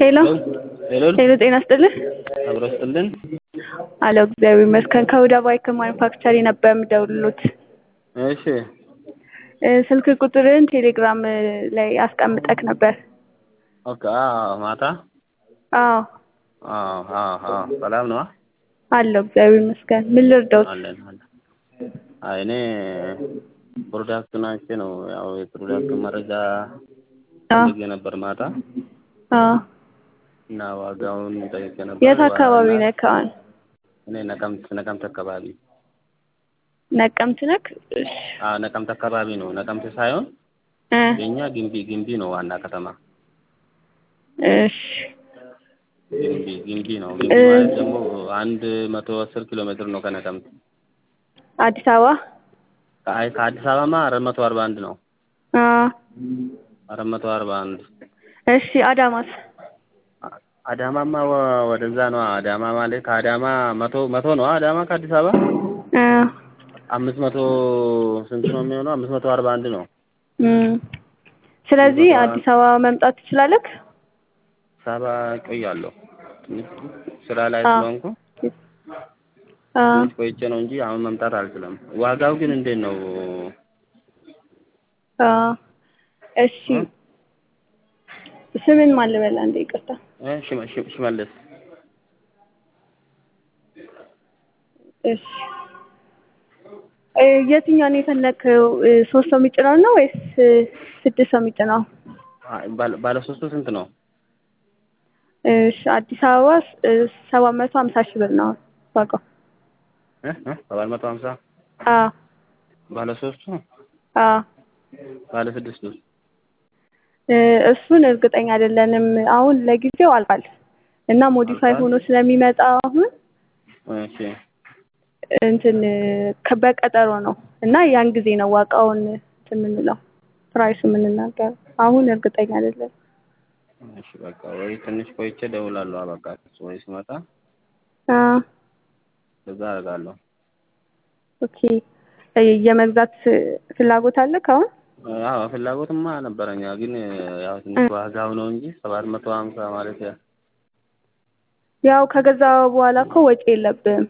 ሄሎ ሄሎ ሄሎ፣ ጤና ይስጥልኝ። አብሮ ስጥልን። አለው እግዚአብሔር ይመስገን። ከሁዳ ባይክ ማኒፋክቸሪ ነበር የምደውልሎት። እሺ እ ስልክ ቁጥርን ቴሌግራም ላይ አስቀምጠክ ነበር። ኦኬ። አዎ ማታ አዎ አዎ አዎ አዎ ሰላም ነው አለው እግዚአብሔር ይመስገን። ምን ልርዳውት? አለን አለን። አይ እኔ ፕሮዳክት ናቼ ነው ያው የፕሮዳክት መረጃ አዎ ፈልጌ ነበር ማታ አዎ። እና ዋጋውን ጠይቄ ነበር። የት አካባቢ እና ነክ? አሁን እኔ ነቀምት ነቀምት አካባቢ ነቀምት ነክ? እሺ አዎ ነቀምት አካባቢ ነው። ነቀምት ሳይሆን እ የኛ ግንቢ ግንቢ ነው ዋና ከተማ እሺ ግንቢ ግንቢ ነው። ግንቢ እ ማለት ደግሞ አንድ መቶ አስር ኪሎ ሜትር ነው ከነቀምት። አዲስ አበባ ከአይ ከአዲስ አበባማ አራት መቶ አርባ አንድ ነው። አ አራት መቶ አርባ አንድ እሺ አዳማስ አዳማማ ወ- ወደዛ ነው። አዳማ ማለት ከአዳማ መቶ መቶ ነው። አዳማ ከአዲስ አበባ እ አምስት መቶ ስንት ነው የሚሆነው? አምስት መቶ አርባ አንድ ነው። እም ስለዚህ በጣም- አዲስ አበባ መምጣት ትችላለህ? ሳባ ቆያለሁ። ትንሽ ስራ ላይ አ ስለሆንኩ አ ትንሽ ቆይቼ ነው እንጂ አሁን መምጣት አልችልም። ዋጋው ግን እንዴት ነው? አ እሺ ስምን ማን ልበል? አንዴ ይቅርታ። እ ሽመ- ሽመ- ሽመልስ እሺ እ የትኛውን የፈለግከው? እ ሶስት ሰው የሚጭነው ነው ወይስ እ ስድስት ሰው የሚጭነው? አይ፣ ባለ- ባለ ሶስቱ ስንት ነው? እሺ አዲስ አበባ እ ሰባት መቶ ሀምሳ ሺህ ብር ነው ዋጋው። እ እ ሰባት መቶ ሀምሳ አ ባለ ሶስቱ አ ባለ ስድስቱ እ እሱን እርግጠኛ አይደለንም። አሁን ለጊዜው አልቋል እና ሞዲፋይ አልቋል? ሆኖ ስለሚመጣ አሁን እሺ እንትን ከ- በቀጠሮ ነው እና ያን ጊዜ ነው ዋጋውን እንትን የምንለው ፕራይሱ የምንናገረው። አሁን እርግጠኛ አይደለም። እሺ በቃ ወይ ትንሽ ቆይቼ እደውላለሁ። በቃ ወይ ሲመጣ አ እዛ አደርጋለሁ። ኦኬ እ የመግዛት ፍላጎት አለክ አሁን? አዎ ፍላጎትማ ነበረኛ፣ ግን ያው እ ትንሽ ዋጋው ነው እንጂ ሰባት መቶ ሀምሳ ማለት ያ ያው ከገዛ በኋላ እኮ ወጪ የለብህም።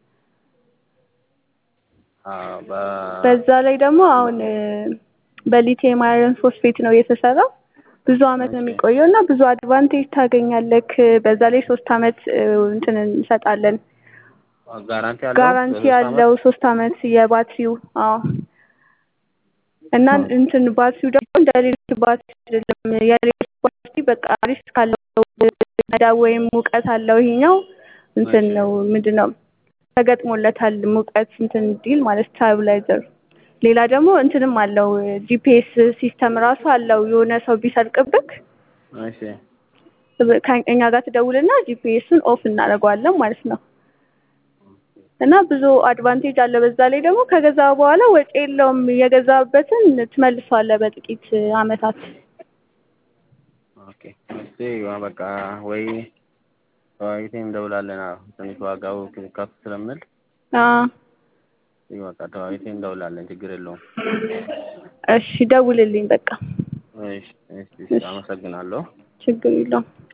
አዎ በ በዛ ላይ ደግሞ አሁን እ በሊቲየም አይረን ፎስፌት ነው የተሰራው። ብዙ አመት ነው እሺ የሚቆየው እና ብዙ አድቫንቴጅ ታገኛለክ። በዛ ላይ ሶስት አመት እ እንትን እንሰጣለን። ጋራንቲ አለው ጋራንቲ ለሶስት አመት ያለው ሶስት አመት የባትሪው አዎ እና እንትን ባትሪው ደግሞ እንደ ሌሎች ባትሪ አይደለም። የሌሎች ባትሪ በቃ ሪስክ አለው መዳብ ወይም ሙቀት አለው። ይሄኛው እንትን እሺ ነው ምንድን ነው ተገጥሞለታል ሙቀት እንትን እንዲል ማለት ስታብላይዘር። ሌላ ደግሞ እንትንም አለው ጂፒኤስ ሲስተም ራሱ አለው። የሆነ ሰው ቢሰርቅብክ እሺ ከእኛ ጋር ትደውልና ጂፒኤሱን ኦፍ እናደርገዋለን ማለት ነው። እና ብዙ አድቫንቴጅ አለ። በዛ ላይ ደግሞ ከገዛ በኋላ ወጪ የለውም። የገዛበትን ትመልሰዋለህ በጥቂት አመታት። ኦኬ እስቲ በቃ ወይ ተወያይተን እንደውላለን። አዎ ትንሽ ዋጋው ከፍ ስለምል አዎ እስቲ በቃ ተወያይተን እንደውላለን። ችግር የለውም። እሺ ደውልልኝ በቃ። እሺ እሺ እሺ እሺ አመሰግናለሁ። ችግር የለውም።